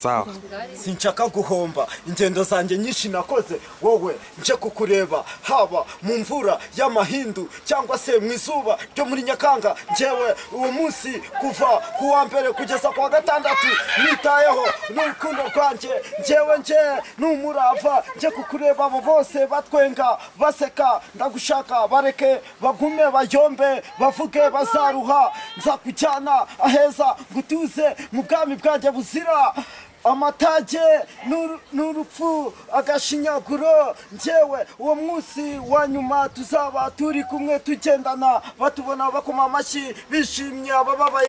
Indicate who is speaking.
Speaker 1: sawa
Speaker 2: sinshaka guhomba ingendo zanjye nyinshi nakoze wowe nje kukureba haba mu mvura y'amahindu cyangwa se mu izuba ryo muri nyakanga ngewe uwo munsi kuva ku wa mbere kugeza ku wa gatandatu nitayeho n'urukundo rwanjye ngewe nje n'umurava nje kukureba abo bose batwenga baseka ndagushaka bareke bagume bayombe bavuge bazaruha nzakujyana aheza ngutuze mu bwami bwanjye buzira amatage n'uru- n'urupfu agashinyaguro njyewe uwo munsi wa nyuma tuzaba turi kumwe tugendana batubona bakoma amashyi bishimye abababaye